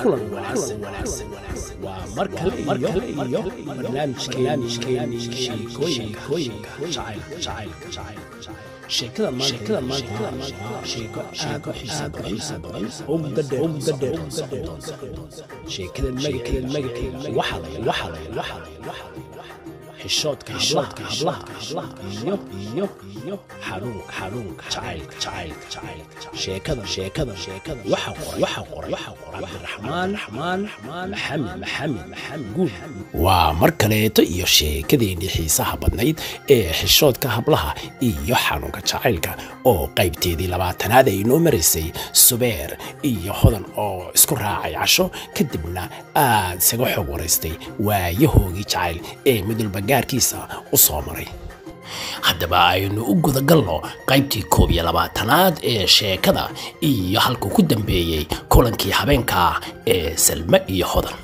kulan wanaagsan waa mar kale iyo iyo barnaamijkeeni sheekooyinka jacaylka sheekada maanta waa sheeko aad u xiisa badan oo muddo dheer muddo dheer socon doonta sheekada magaceeda magaceeda waxaa la waxaa la xishoodka xishoodka hablaha iyo iyo iyo xanuunka xanuunka jacaylka jacaylka jacaylka sheekada sheekada sheekada waxa qoray waxa qoray waxa qoray cabdiraxmaan raxmaan maxamed maxamed maxamed guud waa mar kaleeto iyo sheekadeennii xiisaha badnayd ee xishoodka hablaha iyo xanuunka jacaylka oo qaybteedii labaatanaad ay inoo maraysay subeer iyo hodan oo isku raacay casho kadibna aad isaga xog waraystay waayahoogii jacayl ee midulba gaarkiisa u soo maray haddaba aynu u gudagalno qaybtii koob iyo labaatanaad ee sheekada iyo halkuu ku dambeeyey kulankii habeenka ee salme iyo hodan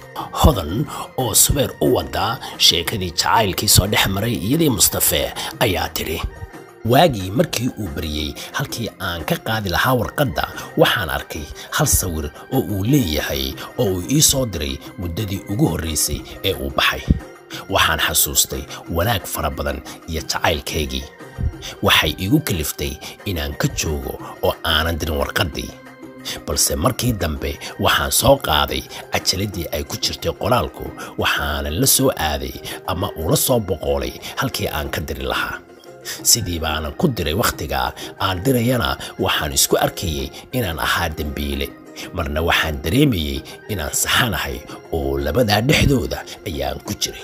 hodan oo subeer u wada sheekadii jacaylkii soo dhex maray iyadii mustafe ayaa tidhi waagii markii uu baryey halkii aan ka qaadi lahaa warqadda waxaan arkay hal sawir oo uu leeyahay oo uu ii soo diray muddadii ugu horraysay ee uu baxay waxaan xasuustay wanaag fara badan iyo jacaylkaygii waxay igu kaliftay inaan ka joogo oo aanan dirin warqaddii balse markii dambe waxaan soo qaaday cajaladii ay ku jirtay qoraalku waxaanan la soo aaday ama ula soo boqoolay halkii aan ka diri lahaa sidii baanan ku diray wakhtigaa aan dirayana waxaan isku arkayey inaan ahaa dembiile marna waxaan dareemayey inaan saxanahay oo labadaa dhexdooda ayaan ku jiray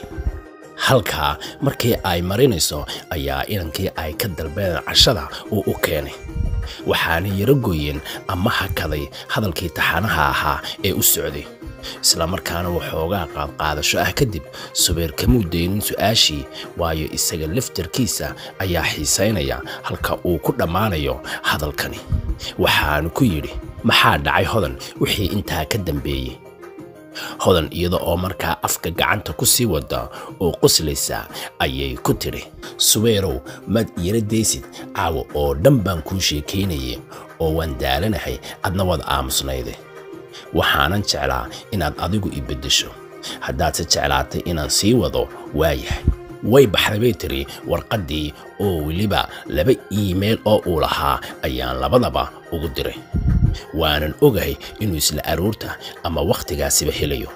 halkaa markii ay marinayso ayaa inankii ay ka dalbeen cashada uu u keenay waxaana yaro gooyeen ama hakaday hadalkii taxanaha ahaa ee u socday islamarkaana waxoogaa qaadqaadasho ah kadib subeer kamuu daynin su'aashii waayo isaga laftarkiisa ayaa xiisaynaya halka uu ku dhammaanayo hadalkani waxaanu ku yidhi maxaa dhacay hodan wixii intaa ka dambeeyey hodan iyada oo markaa afka gacanta ku sii wada oo qoslaysa ayay ku tidhi subeerow maad iila daysid caawa oo dhan baan kuu sheekaynayay oo waan daalanahay adna waad aamusnayde waxaanan jeclaa inaad adigu i beddesho haddaadse jeclaatay inaan sii wado waayahay way baxday bay tiri warqaddii oo weliba laba iimayl oo uu lahaa ayaan labadaba ugu diray waanan ogahay inuu isla aroorta ama wakhtigaasiba helayo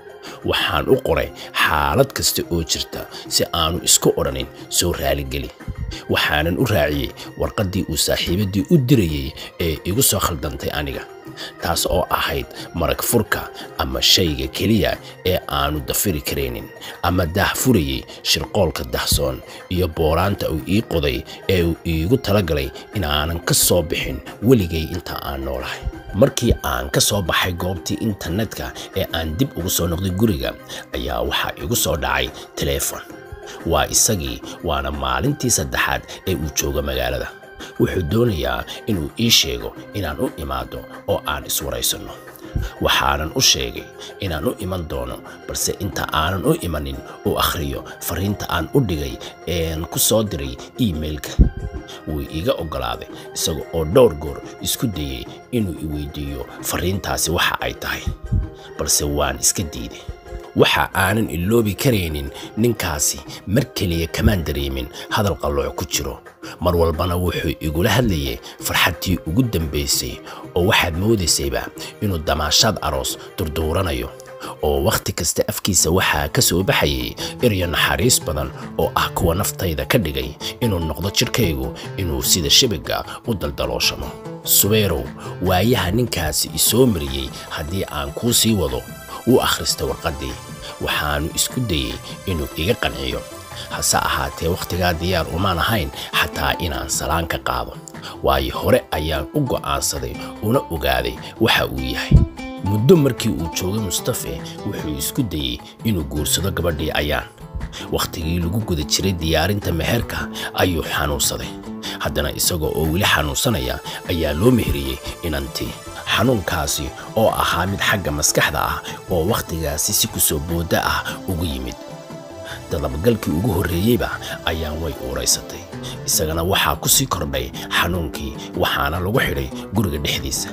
waxaan u qoray xaalad kasta oo jirta si aanu isku odhanin soo raaligeli waxaanan u raaciyey warqaddii uu saaxiibaddii u dirayey ee igu soo khaldantay aniga taas oo ahayd marag furka ama shayga keliya ee aanu dafiri karaynin ama daah furayey shirqoolka dahsoon iyo booraanta uu ii qoday ee uu iigu talagalay inaanan ka soo bixin weligay inta aan noolahay markii aan ka soo baxay goobtii internetka ee aan dib ugu soo noqday guriga ayaa waxaa igu soo dhacay teleefon waa isagii waana maalintii saddexaad ee uu joogo magaalada wuxuu doonayaa inuu ii sheego inaan u imaado oo aan iswaraysanno waxaanan u sheegay inaan u iman doono balse inta aanan u imanin uu akhriyo fariinta aan u dhigay een ku soo diray iimailka wuu iiga oggolaaday isaga oo dhowr goor isku dayey inuu i weydiiyo fariintaasi waxa ay tahay balse waan iska diiday waxa aanan iloobi karaynin ninkaasi mar keliya kamaan dareemin hadal qallooc ku jiro mar walbana wuxuu igula hadlayay farxadtii ugu dambaysay oo waxaad moodaysayba inuu damaashaad aroos durduuranayo oo wakhti kasta afkiisa waxaa ka soo baxayay eryo naxariis badan oo ah kuwa naftayda ka dhigay inuu noqdo jidhkaygu inuu sida shabaga u daldalooshamo subeerow waayaha ninkaasi isoo mariyey haddii aan kuu sii wado wuu akhristay warqaddii waxaannu isku dayey inuu iga qanciyo hase ahaatee wakhtigaa diyaar umaan ahayn xataa inaan salaan ka qaado waayo hore ayaan u go'aansaday una ogaaday waxa uu yahay muddo markii uu joogay mustafe wuxuu isku dayey inuu guursado gabadhii ayaan wakhtigii lagu guda jiray diyaarinta meherka ayuu xanuunsaday haddana isagoo oo weli xanuunsanaya ayaa loo meheriyey inantii xanuunkaasi oo ahaa mid xagga maskaxda ah oo wakhtigaasi si ku soo boodda ah ugu yimid dadabagalkii ugu horreeyeyba ayaan way uuraysatay isagana waxaa ku sii kordhay xanuunkii waxaana lagu xidhay guriga dhexdiisa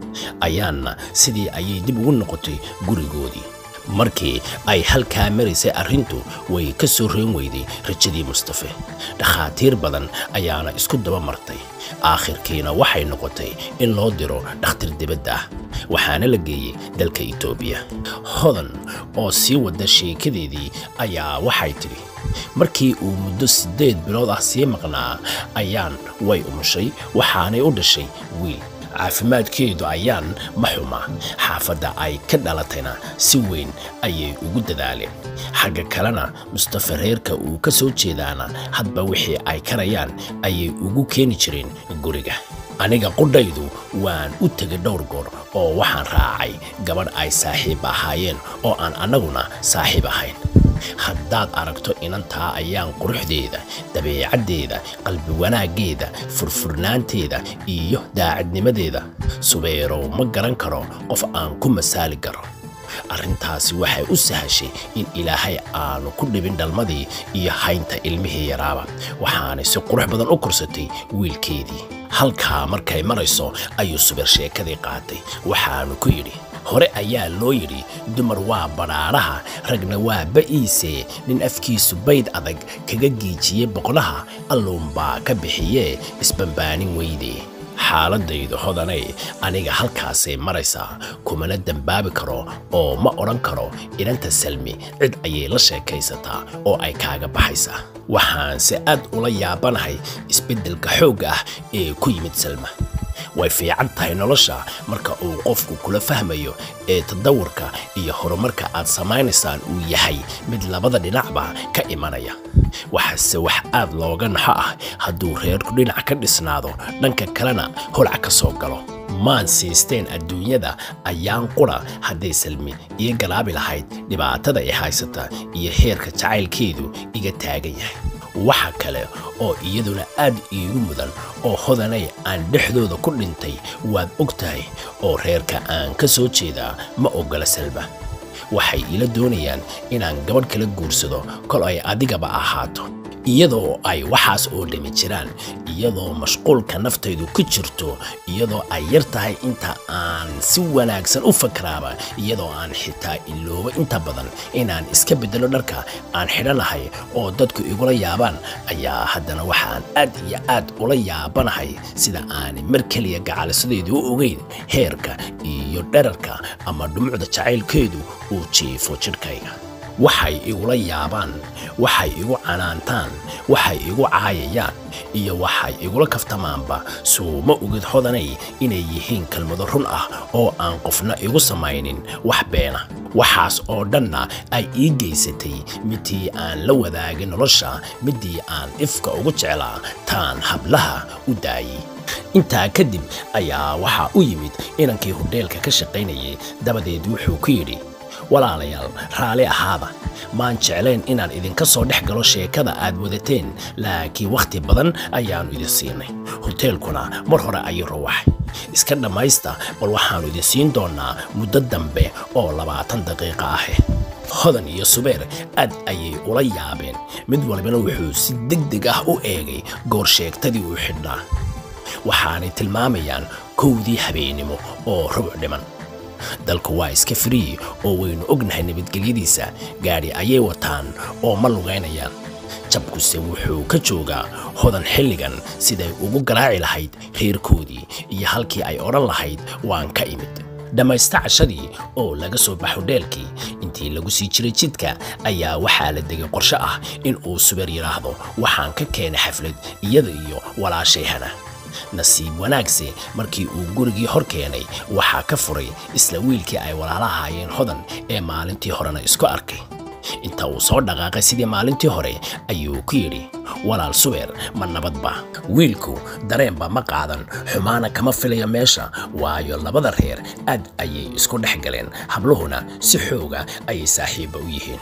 ayaanna sidii ayay dib ugu noqotay gurigoodii markii ay halkaa maraysay arrintu way ka soo reen weyday rajadii mustafe dhakhaatiir badan ayaana isku daba martay aakhirkiina waxay noqotay in loo diro dhakhtar dibadda ah waxaana la geeyey dalka itoobiya hodan oo sii wada sheekadeedii ayaa waxay tidhi markii uu muddo siddeed bilood ah sii maqnaa ayaan way umushay waxaanay u dhashay wiil caafimaadkeedu ayaan ma xuma xaafadda ay ka dhalatayna si weyn ayay ugu dadaaleen xagga kalena mustafa reerka uu ka soo jeedaana hadba wixii ay karayaan ayay ugu keeni jireen guriga aniga qudhaydu waan u tegay dhowr goor oo waxaan raacay gabadh ay saaxiib ahaayeen oo aan annaguna saaxiib ahayn haddaad aragto inantaa ayaan quruxdeeda dabeecaddeeda qalbi wanaaggeeda furfurnaanteeda iyo daacadnimadeeda subeerow ma garan karo qof aan ku masaali karo arrintaasi waxay u sahashay in ilaahay aanu ku dhibin dhalmadii iyo haynta ilmihii yaraaba waxaanay si qurux badan u korsatay wiilkeedii halkaa markay marayso ayuu subeer sheekadii qaatay waxaanu ku yidhi hore ayaa loo yidhi dumar waa badhaadhaha ragna waa ba'iise nin afkiisu bayd adag kaga giijiyey boqolaha alluunbaa ka bixiyee isbambaanin weydee xaaladaydu hodanay aniga halkaasay maraysaa kumana dembaabi karo oo ma odhan karo inanta salmi cid ayay la sheekaysataa oo ay kaaga baxaysaa waxaanse aad ula yaabanahay isbeddelka xoogga ah ee ku yimid salma way fiican tahay nolosha marka uu qofku kula fahmayo ee tadawurka iyo horumarka aad samaynaysaan uu yahay mid labada dhinacba ka imanaya waxaase wax aad looga naxo ah hadduu reerku dhinac ka dhisnaado dhanka kalena holac ka soo galo maan siisteen adduunyada ayaan qura hadday salmi iga galaabi lahayd dhibaatada i haysata iyo heerka jacaylkeedu iga taagan yahay waxa kale oo iyaduna aad iigu mudan oo hodanay aan dhexdooda ku dhintay waad og tahay oo reerka aan ka soo jeedaa ma oggola salma waxay ila doonayaan inaan gabadh kala guursado kol ay adigaba ahaato iyadoo ay waxaas oo dhami jiraan iyadoo mashquulka naftaydu ku jirto iyadoo ay yar tahay inta aan si wanaagsan u fakaraaba iyadoo aan xitaa iloobo inta badan inaan iska beddelo dharka aan xidhanahay oo dadku igula yaabaan ayaa haddana waxaan aad iyo aad ula yaabanahay sida aanay mar keliya gacalisadaydu u ogeyn heerka iyo dherarka ama dhumucda jacaylkeedu uu jiifo jidhkayga waxay igula yaabaan waxay igu canaantaan waxay igu caayayaan iyo waxay igula kaftamaanba suuma ogid hodanay inay yihiin kelmado run ah oo aan qofna igu samaynin wax beena waxaas oo dhanna ay ii geysatay midii aan la wadaagay nolosha midii aan ifka ugu jeclaa taan hablaha u daayay intaa kadib ayaa waxaa u yimid inankii hodheelka ka shaqaynayay dabadeed wuxuu ku yidhi walaalayaal raalli ahaada maan jeclayn inaan idinka soo dhex galo sheekada aad wadateen laakiin wakhti badan ayaannu idin siinay hoteelkuna mar hore ayuu rawaxay iska dhammaysta bal waxaannu idin siin doonnaa muddo dambe oo labaatan daqiiqa ahe hodan iyo subeer aad ayay ula yaabeen mid walbana wuxuu si deg deg ah u eegay goor sheegtadii uu xidhnaa waxaanay tilmaamayaan kowdii habeennimo oo rubuc dhiman dalku waa iska firiyi oo waynu ognahay nabadgelyadiisa gaadhi ayay wataan oo ma lugaynayaan jabkuse wuxuu ka joogaa hodan xilligan siday ugu garaaci lahayd reerkoodii iyo halkii ay odhan lahayd waan ka imid dhammaysta cashadii oo laga soo baxo dheelkii intii lagu sii jiray jidka ayaa waxaa la degay qorshe ah in uu subeer yidhaahdo waxaan ka keenay xaflad iyada iyo walaashayhana nasiib wanaagse markii uu gurigii hor keenay waxaa ka furay isla wiilkii ay walaala ahaayeen hodan ee maalintii horena isku arkay inta uu soo dhaqaaqay sidii maalintii hore ayuu ku yidhi walaal subeer ma nabadba wiilku dareenba ma qaadan xumaana kama filayo meesha waayo labada reer aad ayay isku dhex galeen habluhuna si xooga ayay saaxiibba u yihiin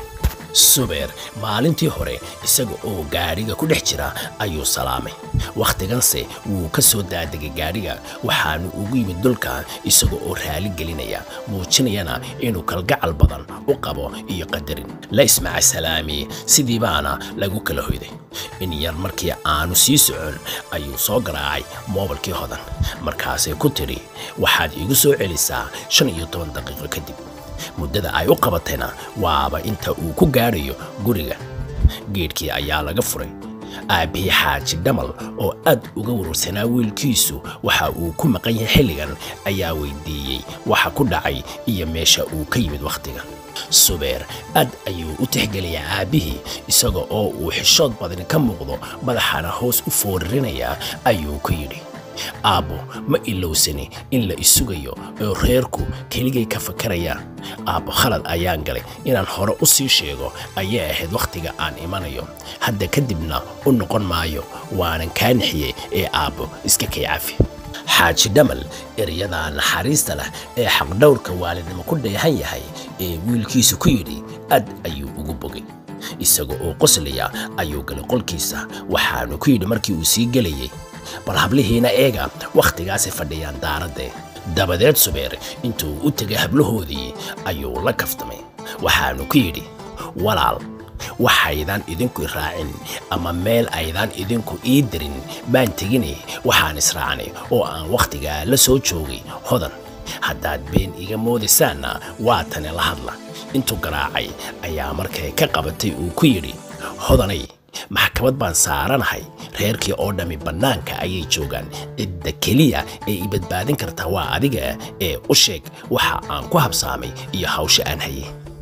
subeer maalintii hore isaga oo gaadhiga ku dhex jira ayuu salaamay wakhtiganse wuu ka soo daadegay gaadhiga waxaanu ugu yimid dulka isaga oo raali gelinaya muujinayana inuu kalgacal badan u qabo iyo qadarin la ismaca salaami sidii baana lagu kala hoyday in yar markii aanu sii socon ayuu soo garaacay moobilkii hodan markaasay ku tidhi waxaad iigu soo celisaa shan iyo toban daqiiqo kadib muddada ay u qabatayna waaba inta uu ku gaadhayo guriga geedhkii ayaa laga furay aabbihii xaaji dhamal oo aad uga warwarsanaa wiilkiisu waxa uu ku maqan yahay xilligan ayaa weydiiyey waxa ku dhacay iyo meesha uu ka yimid wakhtiga subeer aad ayuu u tixgeliyaa aabbihii isaga oo uu xishood badani ka muuqdo madaxana hoos u foorarinayaa ayuu ku yidhi aabbo ma ilowsani in la isugayo oo reerku keligay ka fakarayaan aabbo khalad ayaan galay inaan hore u sii sheego ayay ahayd wakhtiga aan imanayo hadda kadibna u noqon maayo waanan kaa nixiyey ee aabbo iska kay cafi xaaji dhamal ereyada naxariista leh ee xaqdhowrka waalidnimo ku dheehan yahay ee wiilkiisu ku yidhi aad ayuu ugu bogay isaga oo qoslaya ayuu galay qolkiisa waxaanu ku yidhi markii uu sii gelayey bal hablihiina eega wakhtigaasay fadhiyaan daaradde dabadeed subeer intuu u tegay hablahoodii ayuu la kaftamay waxaanu ku yidhi walaal waxaydaan idinku raacin ama meel aydaan idinku ii dirin baan tegine waxaan israacnay oo aan wakhtigaa la soo joogay hodan haddaad been iga moodaysaanna waa tani la hadla intuu garaacay ayaa markay ka qabatay uu ku yidhi hodanay maxkamad baan saaranahay reerkii oo dhammi bannaanka ayay joogaan cidda keliya ee i badbaadin karta waa adiga ee u sheeg waxa aan ku habsaamay iyo hawsha aan hayay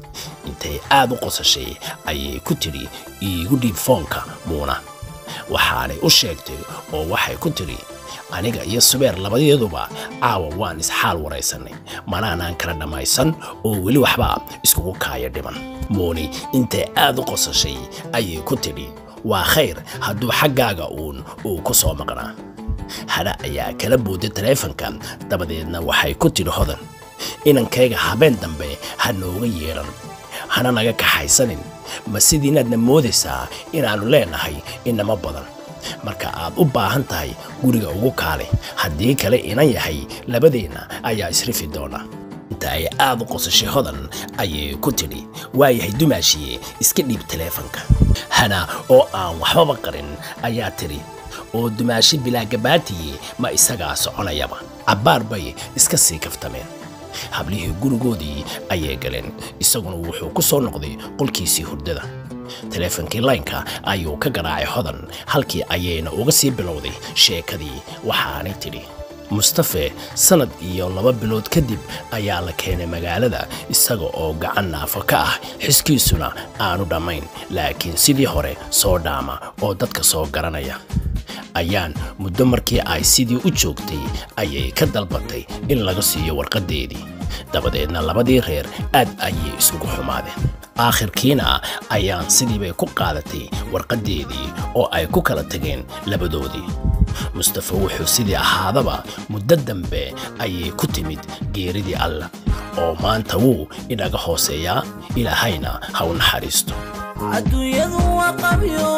intay aad u qosashay ayay ku tidhi iigu dhiib foonka muuna waxaanay u sheegtay oo waxay ku tidhi aniga iyo subeer labadeeduba caawa waan isxaal waraysannay manaanaan kala dhammaysan oo weli waxba iskugu kaaya dhiman muuni intay aad u qosashay ayay ku tidhi waa khayr hadduu xaggaaga uun uu ku soo maqnaa hadha ayaa kala booday taleefanka dabadeedna waxay ku tidhi hodan inankayga habeen dambe ha nooga yeedhan hana naga kaxaysanin ma sidiinaadna moodaysaa inaannu leenahay inama badan marka aad u baahan tahay guriga ugu kaale haddii kale inan yahay labadeenna ayaa isrifi doona inta ay aad u qosashay hodan ayay ku tidhi waayahay dumaashiye iska dhiib taleefanka hana oo aan waxbaba qarin ayaa tidhi oo dumaashi bilaagabaatiye ma isagaa soconayaba cabbaar bay iska sii kaftameen hablihii gurigoodii ayay galeen isaguna wuxuu ku soo noqday qolkiisii hurdada taleefankii laynka ayuu ka garaacay hodan halkii ayayna uga sii bilowday sheekadii waxaanay tidhi mustafe sannad iyo laba bilood kadib ayaa la keenay magaalada isaga oo gacan naafo ka ah xiskiisuna aanu dhammayn laakiin sidii hore soo dhaama oo dadka soo garanaya ayaan muddo markii ay sidii u joogtay ayay ka dalbatay in laga siiyo warqaddeedii dabadeedna labadii reer aad ayay isugu xumaadeen aakhirkiina ayaan sidiibay ku qaadatay warqaddeedii oo ay ku kala tageen labadoodii mustafe wuxuu sidii ahaadaba muddo dambe ayay ku timid geeridii allah oo maanta wuu inaga hooseeyaa ilaahayna ha u naxariisto adduunyadu waa qabyo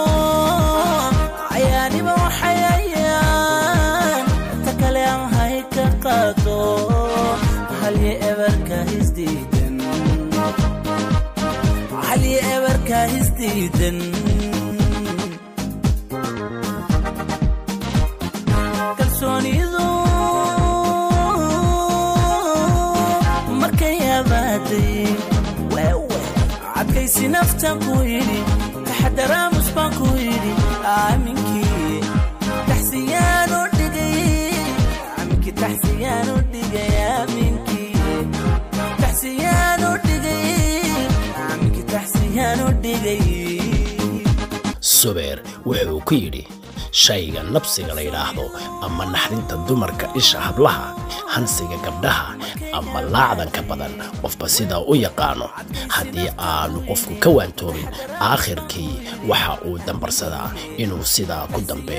cayaaniba waxayayaan ta kale aan hay ka qaado halyo ebarka hisdiidan halyo ebarka hisdiidan kalsoonidu markay abaaday wewe cadkaysi naftan ku yidhi taxadaraamus baan ku yidhi aaminkii taxsiyaanu dhigay aaminkii taxsiyaanu dhigay aaminkii taxsiyaanu dhigay aaminkii taxsiyaanu dhigay subeer wuxuu ku yidhi shayga nabsiga la yidhaahdo ama naxdinta dumarka isha hablaha hansiga gabdhaha ama laacdanka badan qofba sidaa u yaqaano haddii aanu qofku ka waantoobin aakhirkii waxa uu dambarsadaa inuu sidaa ku dambeeyo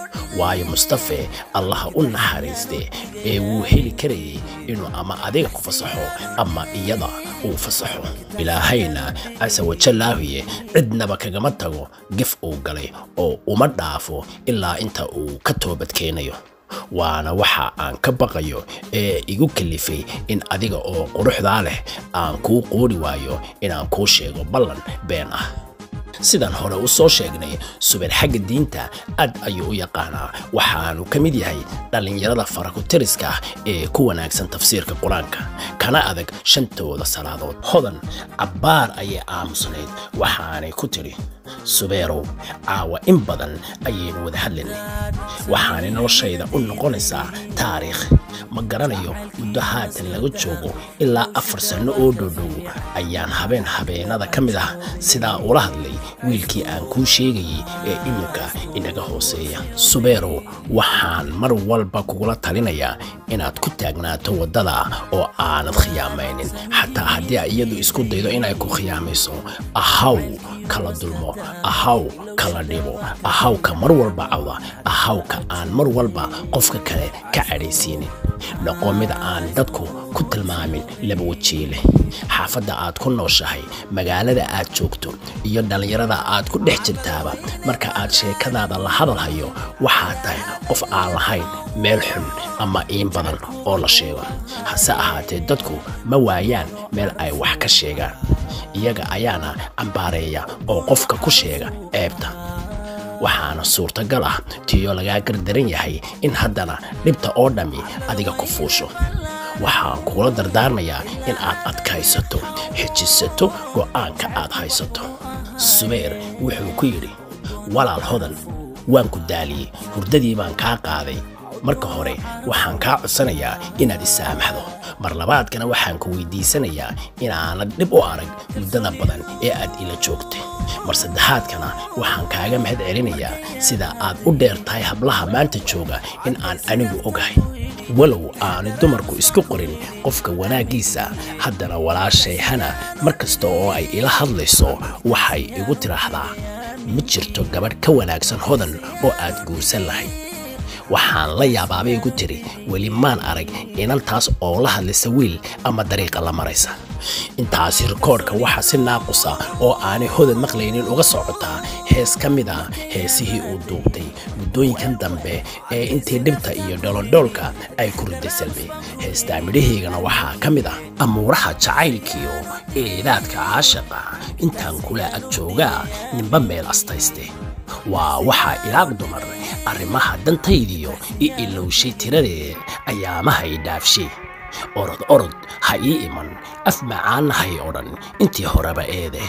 waayo mustafe allaha u naxariiste ee wuu heli karayay inuu ama adiga ku fasaxo ama iyada uu fasaxo ilaahayna casa wajallaahuye cidnaba kagama tago gef uu galay oo uma dhaafo ilaa inta uu ka toobadkeenayo waana waxa aan ka baqayo ee igu kalifay in adiga oo quruxdaa leh aan kuu qoodhi waayo inaan kuu sheego ballan been ah sidaan hore u soo sheegnay subeer xagga diinta aad ayuu u yaqaanaa waxaanu ka mid yahay dhallinyarada farakutiriska ah ee ku wanaagsan tafsiirka qur-aanka kana adag shantooda salaadood hodan cabbaar ayay aamusnayd waxaanay ku tidhi subeerow caawa in badan ayaynu wada hadlaynay waxaanay noloshayda u noqonaysaa taariikh ma garanayo muddo haatan laga joogo ilaa afar sanno oo dhowdhow ayaan habeen habeenada ka mid ah sidaa ula hadlay wiilkii aan kuu sheegayay ee iminka inaga hooseeya subeerow waxaan mar walba kugula talinayaa inaad ku taagnaato waddada oo aanad khiyaamaynin xataa haddii ay iyadu isku daydo inay ku khiyaamayso ahaw kala dulmo ahaw kala dhibo ahawka mar walba cawda ahawka aan mar walba qofka kale ka cadhaysiinin noqo mid aan dadku ku tilmaamin laba wajiile xaafadda aad ku nooshahay magaalada aad joogto iyo dhallinyarada aad ku dhex jirtaaba marka aad sheekadaada la hadalhayo waxaad tahay qof aan lahayn meel xun ama iin badan oo la sheego hase ahaatee dadku ma waayaan meel ay wax ka sheegaan iyaga ayaana cambaareeya oo qofka ku sheega ceebta waxaana suurtagal ah tiyo lagaa gardaran yahay in haddana dhibta oo dhammi adiga ku fuusho waxaan kugula dardaarmayaa in aad adkaysato xijisato go'aanka aad haysato subeer wuxuu ku yidhi walaal hodan waan ku daaliyey hurdadii baan kaa qaaday marka hore waxaan kaa codsanayaa inaad isaamaxdo mar labaadkana waxaan ku weydiisanayaa inaanad dhib u arag muddada badan ee aad ila joogtay mar saddexaadkana waxaan kaaga mahad celinayaa sida aad u dheer tahay hablaha maanta jooga in aan anigu ogahay walow aanay dumarku isku qorin qofka wanaaggiisa haddana walaashay hana mar kasta oo ay ila hadlayso waxay igu tidhaahdaa ma jirto gabadh ka wanaagsan hodan oo aad guursan lahayd waxaan la yaabaabay igu tiri weli maan arag inantaas oo la hadlaysa wiil ama dariiqa la maraysa intaasi rikoodhka waxaa si naaqusa oo aanay hodan maqlaynin uga socotaa hees ka mid ah heesihii uu duubtay muddooyinkan dambe ee intii dhibta iyo dholodhoolka ay ku riday salbi heestaa midhaheygana waxaa ka mid ah amuuraha jacaylkiyo eedaadka caashaqa intaan kula ag joogaa ninba meel astayste waa waxaa ilaaq dumar arrimaha dantaydiyo i ilowshay tiradee ayaamahay dhaafshay orod orod ha ii iman af macaanna hay odhan intii horeba eede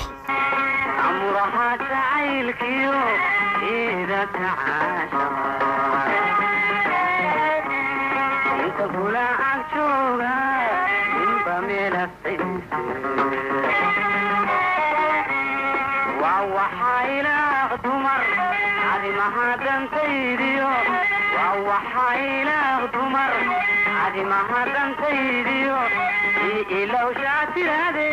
amuraha jacaylkiyo eedada caashaqa inta kula ag jooga ninba meelasayse waa waxaa ilaaq dumar arrimaha dantaydiyo waa waxaa ilaaq dumar arrimaha dantaydiyo ii ilowshaa tirade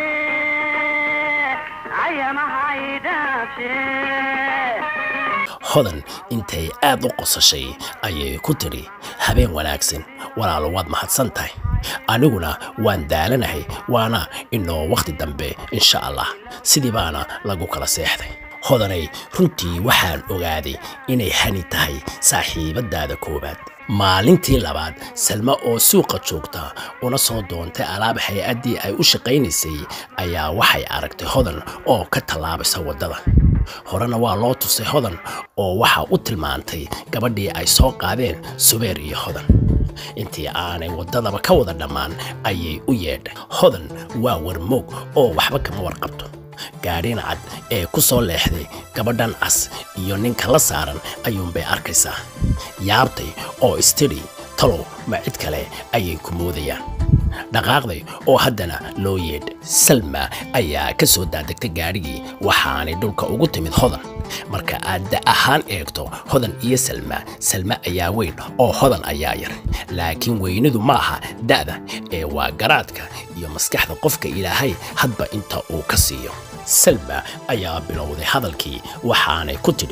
ayamahay dhaafshee hodan intay aad u qosashay ayay ku tidhi habeen wanaagsan walaalo waad mahadsan tahay aniguna waan daalanahay waana inoo wakhti dambe insha allah sidii baana lagu kala seexday hodanay runtii waxaan ogaaday inay hani tahay saaxiibadaada koowaad maalintii labaad salma oo suuqa joogta una soo doontay alaab hay-addii ay u shaqaynaysay ayaa waxay aragtay hodan oo ka tallaabaysa waddada horena waa loo tusay hodan oo waxaa u tilmaantay gabadhii ay soo qaadeen subeer iyo hodan intii aanay waddadaba ka wada dhammaan ayay u yeedhay hodan waa warmoog oo waxba kama warqabto gaadhin cad ee ku soo leexday gabadhan cas iyo ninka la saaran ayuunbay arkaysaa yaabtay oo istidhi talow ma cid kale ayay ku moodayaan dhaqaaqday oo haddana loo yeedh salma ayaa ka soo daadegtay gaadhigii waxaanay dhulka ugu timid hodan marka aad da ahaan eegto hodan iyo salma salma ayaa weyn oo hodan ayaa yar laakiin weynidu ma aha da'da ee waa garaadka iyo maskaxda qofka ilaahay hadba inta uu ka siiyo salma ayaa bilowday hadalkii waxaanay ku tidhi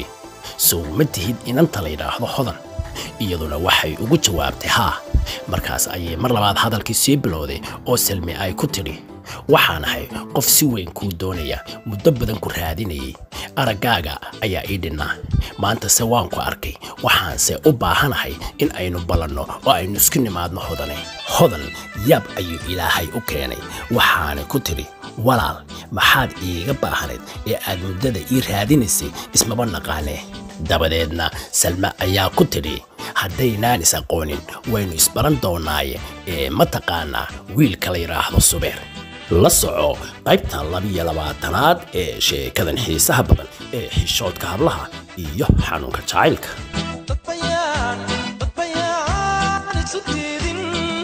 sow ma tihid inanta la yidhaahdo hodan iyaduna waxay ugu jawaabtay haa markaas ayay mar labaad hadalkii sii bilowday oo salmi ay ku tidhi waxaan ahay qof si weyn kuu doonaya muddo badan ku raadinayay araggaaga ayaa ii dhinnaa maantase waan ku arkay waxaanse u baahanahay in aynu ballanno oo aynu isku nimaadno hodane hodan yaab ayuu ilaahay u keenay waxaana ku tidhi walaal maxaad iiga baahnayd ee aad muddada ii raadinaysay ismaba naqaanee dabadeedna salme ayaa ku tidhi haddaynaan is aqoonin waynu isbaran doonnaaye ee ma taqaanaa wiilka la yidhaahdo subeer la soco qaybtan labiyo labaatanaad ee sheekadan xiisaha badan ee xishoodka hablaha iyo xanuunka jacaylka dad bayaan dad bayaan isu diidin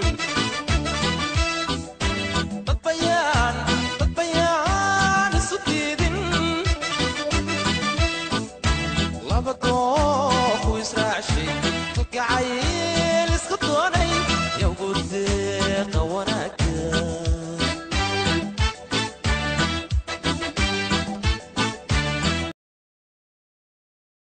dad bayaan dad bayaan isu diidin laba koox u israacshay kalgacay